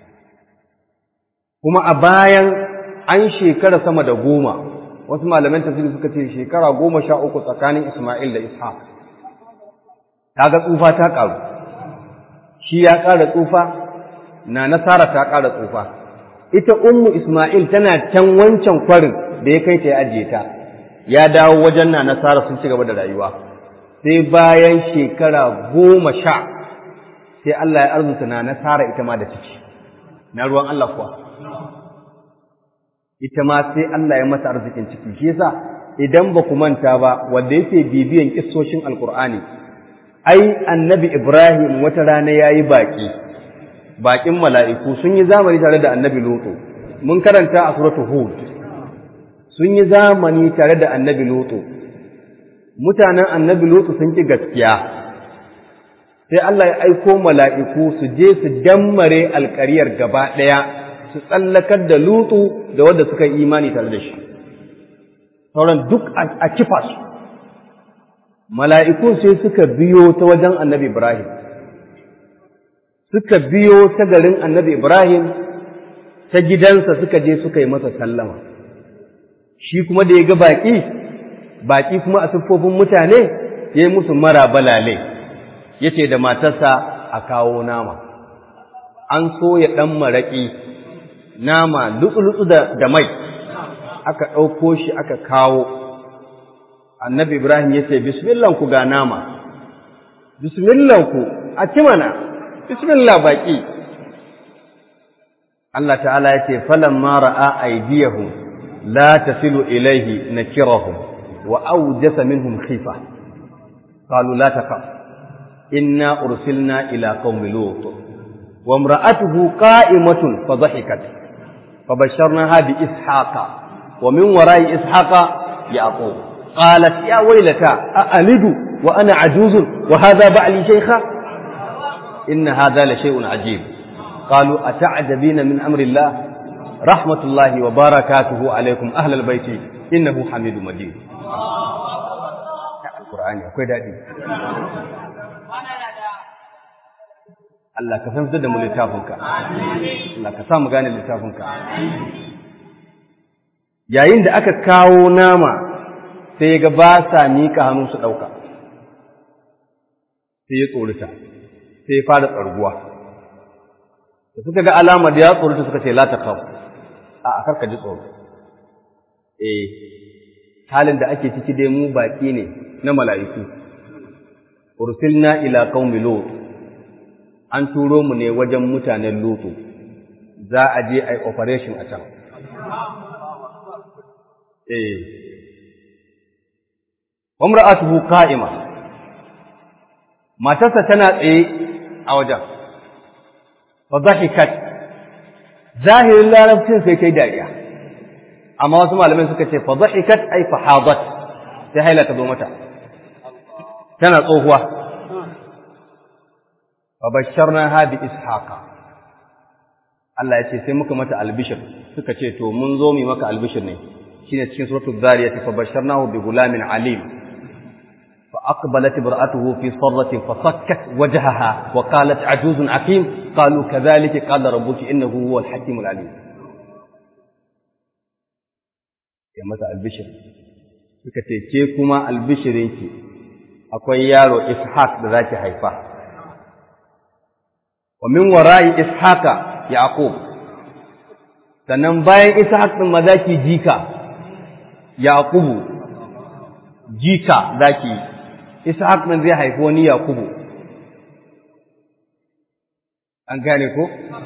kuma a bayan an shekara sama da goma wasu malaman tafsiri suka ce shekara goma sha uku tsakanin Ismail da Ishaq ta ga tsufa ta ƙaru shi ya ƙara tsufa na nasara ta ƙara tsufa ita ummu Ismail tana can wancan kwarin da ya kai ta ya ajiye ta ya dawo wajen na nasara sun ci gaba da rayuwa sai bayan shekara goma sha sai Allah ya arzuta na nasara ita ma da ciki na ruwan Allah kuwa ita ma sai Allah ya mata arzikin ciki shi yasa idan ba ku manta ba wanda yake bibiyan kissoshin alkur'ani ai annabi Ibrahim wata rana yayi baki bakin mala'iku sun yi zamani tare da annabi Lutu mun karanta a suratul Hud sun yi zamani tare da annabi Lutu mutanen annabi Lutu sun ki gaskiya sai Allah ya aiko mala'iku su je su dammare alƙaryar gaba ɗaya su tsallakar da Lutu da wanda suka yi imani tare da shi sauran duk a kifa su mala'ikun sai suka biyo ta wajen annabi Ibrahim suka biyo ta garin annabi Ibrahim ta gidansa suka je suka yi masa sallama shi kuma da ya ga baƙi baƙi kuma a siffofin mutane ya yi musu mara balale ya ce da matarsa a kawo nama an so ya ɗan maraƙi nama lutsu-lutsu da mai aka ɗauko shi aka kawo annabi Ibrahim ya ce bismillanku ga nama bismillanku a ci mana bismillah baƙi Allah ta'ala ya ce falan mara a aidiyahum la tasilu ilaihi nakirahum wa awjasa minhum khifa qalu la taqaf inna ursilna ila qaumi lut wa imra'atuhu qa'imatun fa dhahikat فبشرناها بإسحاق ومن وراء إسحاق يعقوب قالت يا ويلتى أألد وأنا عجوز وهذا بعلي شيخا إن هذا لشيء عجيب قالوا أتعجبين من أمر الله رحمة الله وبركاته عليكم أهل البيت إنه حميد مجيد القرآن akwai daɗi Allah ka fahimtar da mu littafinka Allah ka sa mu gane littafinka yayin da aka kawo nama sai ga ba sa miƙa hannu su ɗauka sai ya tsorita sai ya fara tsarguwa da suka ga alama da ya tsorita suka ce la ta kawo a akar ka ji tsoro eh halin da ake ciki dai mu baƙi ne na mala'iku ursilna ila qaumi lut an turo mu ne wajen mutanen lutu za a je ai operation a can eh wamra'atuhu qa'ima matarsa tana tsaye a wajen fa dhahikat zahirin larabcin sai kai dariya amma wasu malamai suka ce fa dhahikat ay fa hadat sai haila ta zo mata tana tsohuwa fa basharnaha bi ishaqa Allah ya ce sai muka mata albishir suka ce to mun zo mu maka albishir ne shine cikin suratul zariyat fa basharnahu bi gulamin alim fa aqbalat imra'atuhu fi sarratin fa sakkat wajhaha wa qalat ajuzun aqim qalu kadhalika qala rabbuki innahu huwal hakimul alim ya mata albishir suka ce ke kuma albishirinki akwai yaro ishaq da zaki haifa wa min wara'i ishaqa yaqub sannan bayan ishaq din ma zaki jika yaqubu jika zaki ishaq din zai haifi wani yaqubu an gane ko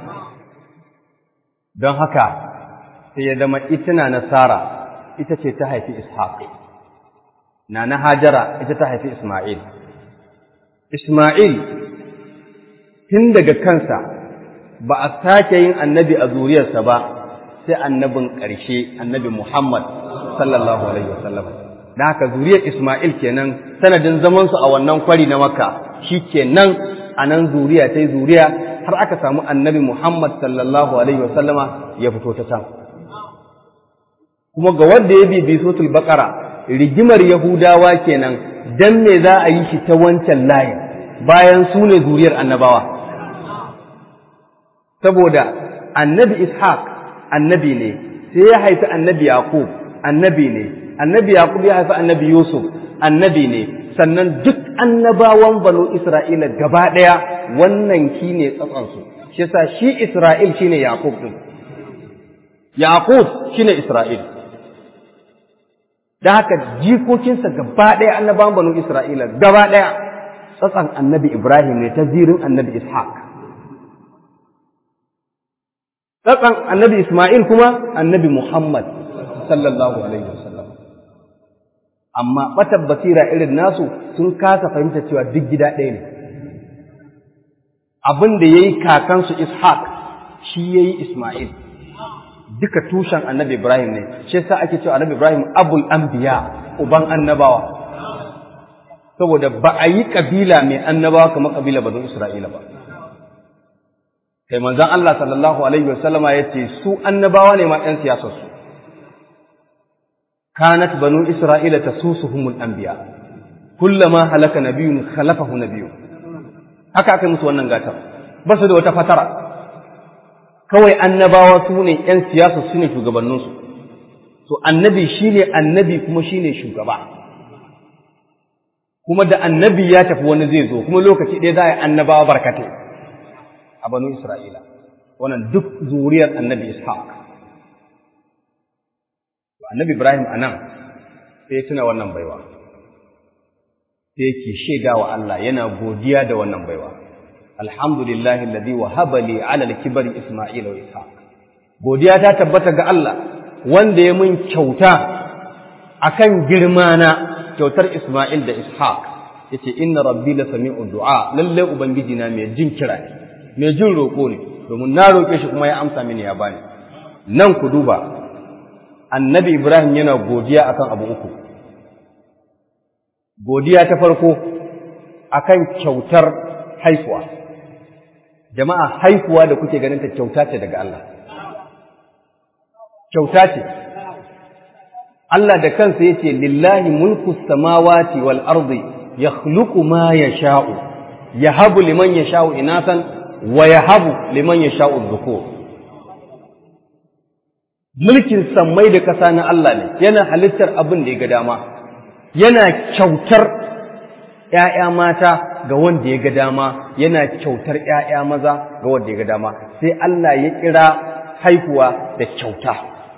don haka sai ya zama ita na nasara ita ce ta haifi ishaq na na hajara ita ta haifi isma'il isma'il tun daga kansa ba a sake yin annabi a zuriyarsa ba sai annabin ƙarshe annabi Muhammad sallallahu alaihi wasallam da haka zuriyar Ismail kenan sanadin zamansu a wannan kwari na Makka shi kenan a nan zuriya ta zuriya har aka samu annabi Muhammad sallallahu alaihi wasallama ya fito ta can kuma ga wanda ya bibi sotul baqara rigimar yahudawa kenan dan me za a yi shi ta wancan layin bayan su ne zuriyar annabawa saboda annabi ishaq annabi ne sai ya haifi annabi yaqub annabi ne annabi yaqub ya haifi annabi yusuf annabi ne sannan duk annabawan banu isra'ila gaba ɗaya wannan shine tsatsansu shi yasa shi isra'il shine yaqub din yaqub shine isra'il da haka jikokinsa gaba ɗaya annabawan banu Isra'ila gaba ɗaya tsatsan annabi Ibrahim ne ta zirin annabi Ishaq. Tsatsan annabi Ismail kuma annabi Muhammad sallallahu alaihi wasallam. Amma ɓatar basira irin nasu sun kasa fahimta cewa duk gida ɗaya ne. Abin da ya yi kakansu Ishaq shi ya yi Ismail. Duka tushen annabi Ibrahim ne, shi sa ake cewa annabi Ibrahim abul anbiya uban annabawa. Saboda ba a yi ƙabila mai annabawa kamar ƙabila bazan Isra'ila ba. Kai manzon Allah sallallahu alaihi wasallama ya ce su annabawa ne ma ‘yan siyasarsu. كانت بنو إسرائيل تسوسهم الأنبياء كلما هلك نبي خلفه نبي haka aka musu wannan gatar ba su da wata fatara kawai annabawa su ne ‘yan siyasa su ne shugabanninsu to annabi shi ne annabi kuma shi ne shugaba kuma da annabi ya tafi wani zai zo kuma lokaci ɗaya za a yi annabawa barkatai a banu isra'ila wannan duk zuriyar annabi ishaq annabi Ibrahim a nan sai tuna wannan baiwa sai yake shaida wa Allah yana godiya da wannan baiwa alhamdulillahi alladhi wahaba li ala al-kibri isma'ila wa ishaq godiya ta tabbata ga Allah wanda ya mun kyauta akan girma na kyautar Isma'il da Ishaq yace inna rabbi la sami'u du'a lalle ubangiji na mai jin kira ne mai jin roko ne domin na roke shi kuma ya amsa mini ya bani nan ku duba annabi Ibrahim yana godiya akan abu uku. Godiya ta farko akan kyautar haifuwa. Jama'a haifuwa da kuke ganin ta kyauta ce daga Allah. Kyauta ce. Allah da kansa ya ce, Lillahi mulku samawati wal ardi ya ma ya sha'u, ya habu liman ya sha'u inasan, wa ya habu liman ya sha'u zukur. mulkin sammai da ƙasa na Allah ne yana halittar abin da ya ga dama yana kyautar ‘ya'ya mata ga wanda ya ga dama yana kyautar ‘ya'ya maza ga wanda ya ga dama sai Allah ya kira haihuwa da kyauta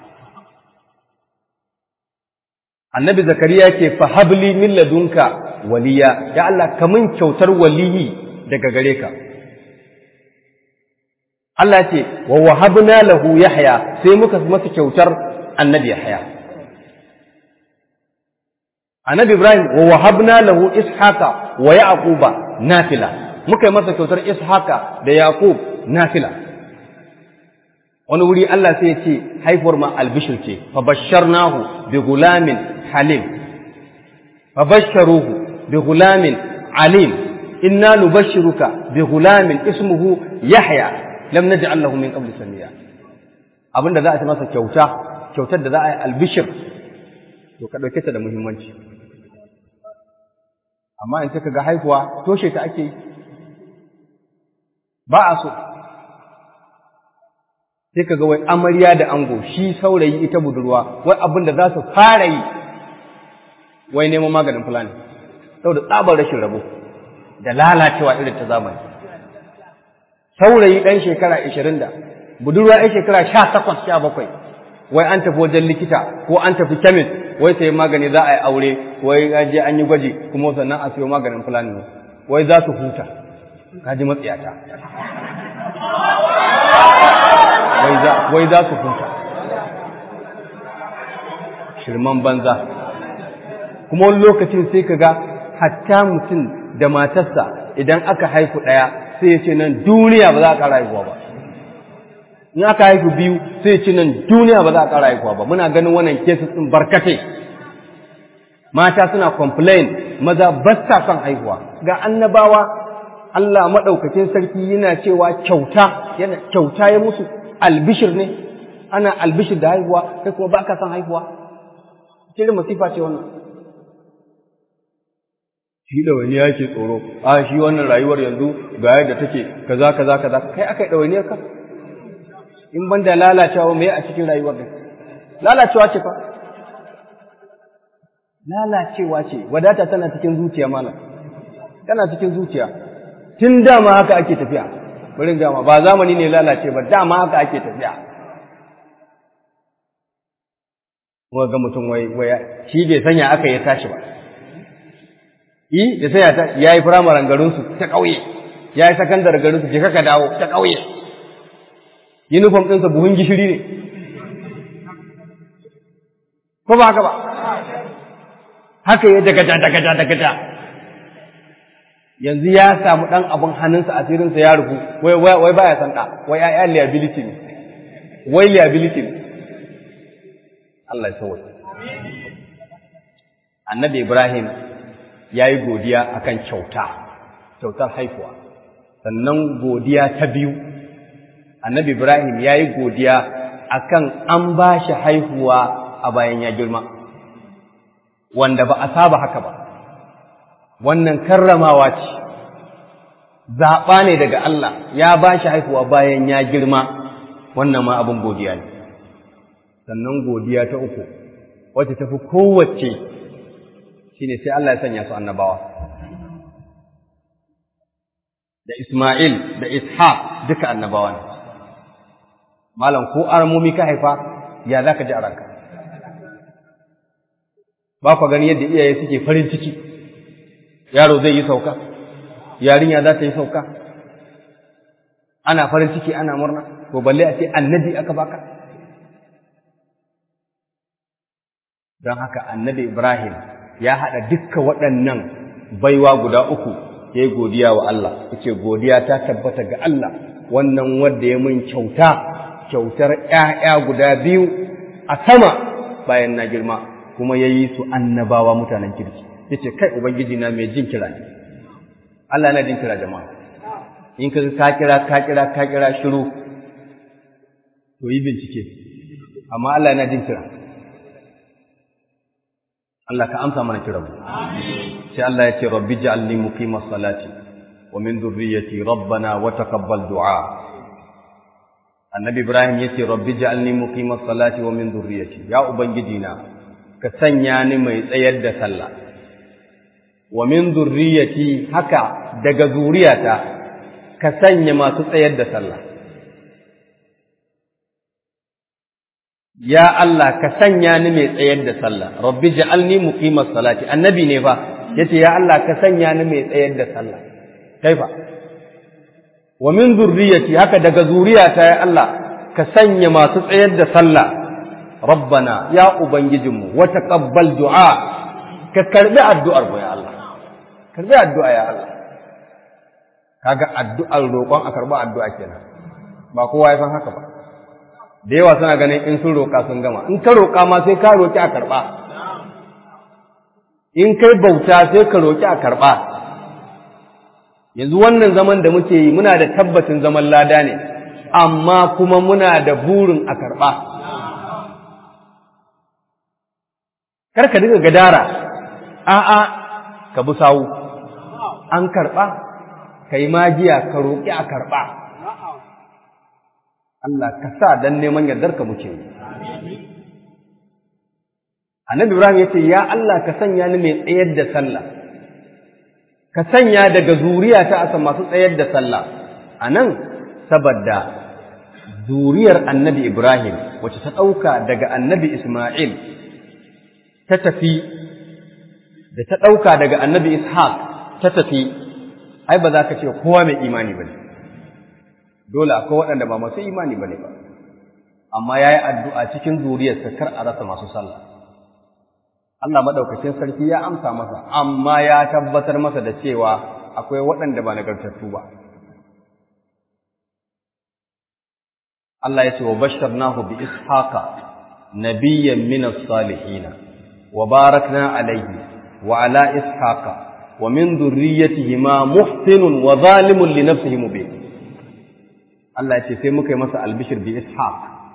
annabi zakariya ke fahabli min ladunka waliya ya Allah kamun kyautar waliyi daga gare ka Allah ce wa wahabna lahu Yahya sai muka masa kyautar annabi Yahya Annabi Ibrahim wa wahabna lahu Ishaqa wa Yaquba nafila muka yi masa kyautar Ishaqa da Yaqub nafila wani wuri Allah sai ya ce haifuwar ma albishir ce fa basharnahu bi gulamin halim fa basharuhu bi gulamin alim inna nubashshiruka bi gulamin ismuhu Yahya lam naj'al lahu min qabli samiya abinda za a ci masa kyauta kyautar da za a yi albishir to ka dauke ta da muhimmanci amma in ka ga haihuwa toshe ta ake yi ba a so sai ka ga wai amarya da ango shi saurayi ita budurwa wai abin da za su fara yi wai neman maganin fulani saboda tsabar rashin rabo da lalacewa irin ta zamani saurayi ɗan shekara ashirin da budurwa ɗan shekara sha takwas sha bakwai wai an tafi wajen likita ko an tafi kemis wai sai magani za a yi aure wai an je an yi gwaji kuma sannan a siyo maganin fulani ne wai za su huta ka ji matsiyata wai za su huta shirman banza kuma wani lokacin sai ka ga hatta mutum da matarsa idan aka haifu ɗaya sai ya ce nan duniya ba za a ƙara haihuwa ba in aka haifu biyu sai ya ce nan duniya ba za a ƙara haihuwa ba muna ganin wannan cases ɗin barkatai mata suna complain maza ba sa son haihuwa ga annabawa Allah maɗaukakin sarki yana cewa kyauta yana kyauta ya musu albishir ne ana albishir da haihuwa kai kuma ba ka son haihuwa kirin masifa ce wannan shi ɗawainiya ke tsoro a shi wannan rayuwar yanzu ga yadda take kaza kaza kaza kai aka yi ɗawainiyar ka in ban da lalacewa me a cikin rayuwar da lalacewa ce fa lalacewa ce wadata tana cikin zuciya malam tana cikin zuciya tun dama haka ake tafiya bari gama ba zamani ne lalace ba dama haka ake tafiya kuma ga mutum wai wai shi bai sanya aka ya tashi ba yi da sai ya yi firamaren garinsu ta ƙauye ya yi sakandar garinsu je kaka dawo ta ƙauye yunifom ɗinsa buhun gishiri ne ko ba haka ba haka ya dagaja dagaja dagaja yanzu ya samu ɗan abin hannunsa asirinsa ya rufu wai wai baya san ɗa wai ya liability ne wai liability ne Allah ya sauwa annabi Ibrahim ya yi godiya akan kyauta kyautar haifuwa sannan godiya ta biyu annabi Ibrahim ya yi godiya akan an ba shi haihuwa a bayan ya girma wanda ba a saba haka ba wannan karramawa ce zaɓa ne daga Allah ya ba shi haihuwa bayan ya girma wannan ma abin godiya ne sannan godiya ta uku wacce tafi kowace shine sai Allah ya sanya su annabawa da Ismail da Ishaq duka annabawa ne malam ko aramomi ka haifa ya za ka ji a ranka ba ku gani yadda iyaye suke farin ciki yaro zai yi sauka yarinya za ta yi sauka ana farin ciki ana murna ko balle a ce annabi aka baka don haka annabi Ibrahim ya haɗa dukkan waɗannan baiwa guda uku ya yi godiya wa Allah yace godiya ta tabbata ga Allah wannan wanda ya mun kyauta kyautar ‘ya'ya guda biyu a sama bayan na girma kuma ya yi su annabawa mutanen kirki yace kai ubangiji na mai jin kira ne Allah na jin kira jama'a in ka ka kira ka kira ka kira shiru to yi bincike amma Allah na jin kira Allah ka amsa mana kiran mu sai Allah ya ce rabbi ja'alni muqimas salati wa min dhurriyyati rabbana wa taqabbal du'a annabi ibrahim yace rabbi ja'alni muqimas salati wa min dhurriyyati ya ubangiji na ka sanya ni mai tsayar da sallah wa min dhurriyyati haka daga zuriyata ka sanya masu tsayar da sallah ya Allah ka sanya ni mai tsayar da sallah rabbi ja'alni muqimas salati annabi ne fa yace ya Allah ka sanya ni mai tsayar da sallah kaifa wa min zurriyati haka daga zuriyata ya Allah ka sanya masu tsayar da sallah rabbana ya ubangijinmu wa taqabbal du'a ka karbi addu'ar mu ya Allah karbi addu'a ya Allah kaga addu'ar roƙon a karba addu'a kenan ba kowa ya san haka ba da yawa suna ganin in sun roƙa sun gama in ka roƙa ma sai ka roƙi a karɓa in kai bauta sai ka roƙi a karɓa yanzu wannan zaman da muke yi muna da tabbacin zaman lada ne amma kuma muna da burin a karɓa karka dinga gadara a'a ka bi sawu an karɓa ka yi magiya ka roƙi a karɓa Allah ka sa dan neman yardarka muke yi Annabi Ibrahim ya ce, Ya Allah ka sanya ni mai tsayar da sallah, ka sanya daga zuriya ta asa masu tsayar da sallah, a nan saboda zuriyar annabi Ibrahim wacce ta ɗauka daga annabi Ismail ta tafi, da ta ɗauka daga annabi Ishaq ta tafi, ai ba za ka ce kowa mai imani ba ne, dole akwai waɗanda ba masu imani ba ne ba, amma ya yi addu'a cikin zuriyarsa kar a rasa masu sallah. Allah maɗaukacin sarki ya amsa masa, amma ya tabbatar masa da cewa akwai waɗanda ba nagartattu ba. Allah ya ce wa bashar nahu bi ishaqa nabiyyan min as-salihin wa barakna alayhi wa ala ishaqa wa min dhurriyyatihi ma muhsinun wa zalimun li nafsihi mubin Allah ya ce sai muka yi masa albishir bi ishaq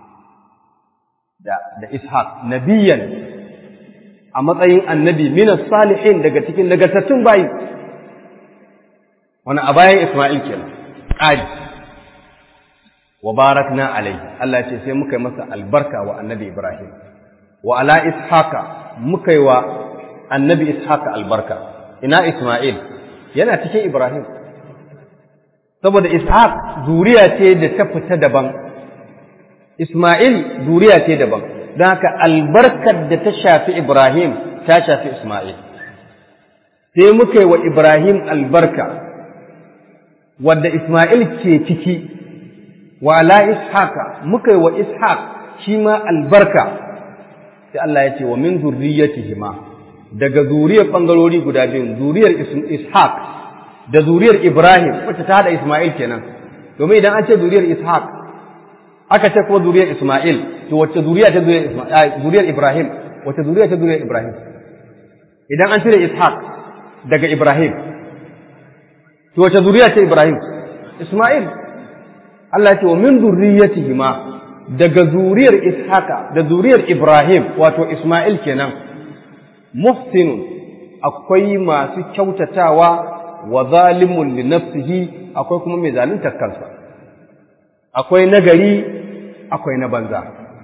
da da ishaq nabiyyan a matsayin annabi minas salihin daga cikin nagartattun bayi wani a bayan Ismail kenan ƙari wa barakna alai Allah ce sai muka yi masa albarka wa annabi Ibrahim wa ala ishaqa muka yi wa annabi ishaqa albarka ina Ismail yana cikin Ibrahim saboda ishaq zuriya ce da ta fita daban Ismail zuriya ce daban don haka albarkar da ta shafi Ibrahim ta shafi Ismail sai muka yi wa Ibrahim albarka wadda Ismail ke ciki wa ala ishaqa muka yi wa ishaq shi ma albarka sai Allah ya ce wa min zurriyatihima daga zuriyar bangarori guda biyu zuriyar ishaq da zuriyar Ibrahim wacce ta hada Ismail kenan domin idan an ce zuriyar ishaq aka ce kuma zuriyar Ismail to wacce zuriya ta zuriyar Ibrahim wacce zuriya ta zuriyar Ibrahim idan an cire ishaq daga Ibrahim to wacce zuriya ce Ibrahim Ismail Allah ya ce wa min zurriyatihima daga zuriyar Ishaqa da zuriyar Ibrahim wato Ismail kenan muhsinun akwai masu kyautatawa wa zalimun li nafsihi akwai kuma mai zaluntar kansa akwai nagari akwai na banza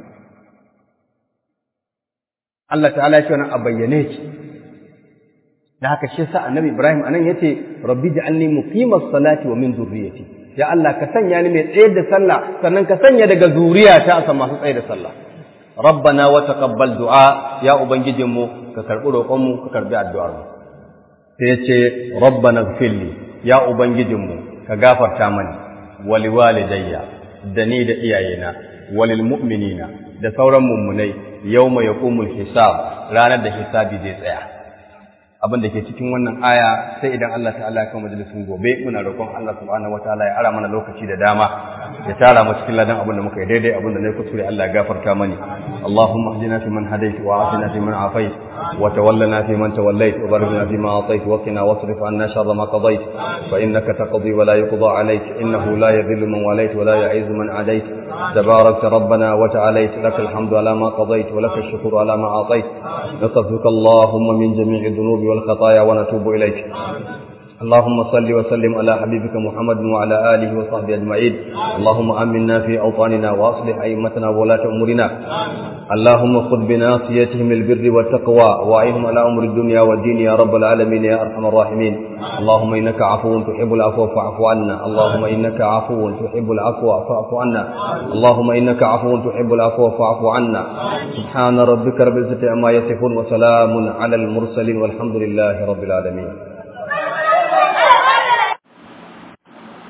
Allah ta'ala ya ce wannan a bayyane ki da haka shi sa annabi Ibrahim anan yace rabbi ja'alni muqimas salati wa min zurriyyati ya Allah ka sanya ni mai tsayar da sallah sannan ka sanya daga zuriyata a masu tsayar da sallah rabbana wa taqabbal du'a ya ubangijinmu ka karbi roƙon mu ka karbi addu'ar mu sai yace rabbana ighfirli ya ubangijinmu ka gafarta mani wali walidayya da ni da iyayena walil mu'minina da sauran mummunai yawma yaqumul hisab ranar da hisabi zai tsaya abin da ke cikin wannan aya sai idan Allah ta'ala ya kawo majalisun gobe muna roƙon Allah subhanahu wataala ya ara mana lokaci da dama ya tara mu cikin ladan abin da muka yi daidai abin da na kuskure Allah ya gafarta mani Allahumma hdina fi man hadayt wa afina fi man afayt wa tawallana fi man tawallayt wa barik lana fi ma atayt wa qina wasrif anna sharra ma qadayt fa innaka taqdi wa la yuqda alayk innahu la yadhillu man walayt wa la yu'izzu man adayt تبارك ربنا وتعاليت لك الحمد على ما قضيت ولك الشكر على ما أعطيت نستغفرك اللهم من جميع الذنوب والخطايا ونتوب إليك اللهم صل وسلم على حبيبك محمد وعلى آله وصحبه أجمعين اللهم آمنا في أوطاننا وأصلح أئمتنا وولاة أمورنا اللهم خذ بناصيتهم البر والتقوى وأعينهم على أمر الدنيا والدين يا رب العالمين يا أرحم الراحمين اللهم إنك عفو تحب العفو فاعف عنا اللهم إنك عفو تحب العفو فاعف عنا اللهم إنك عفو تحب العفو فاعف عنا سبحان ربك رب العزة عما يصفون وسلام على المرسلين والحمد لله رب العالمين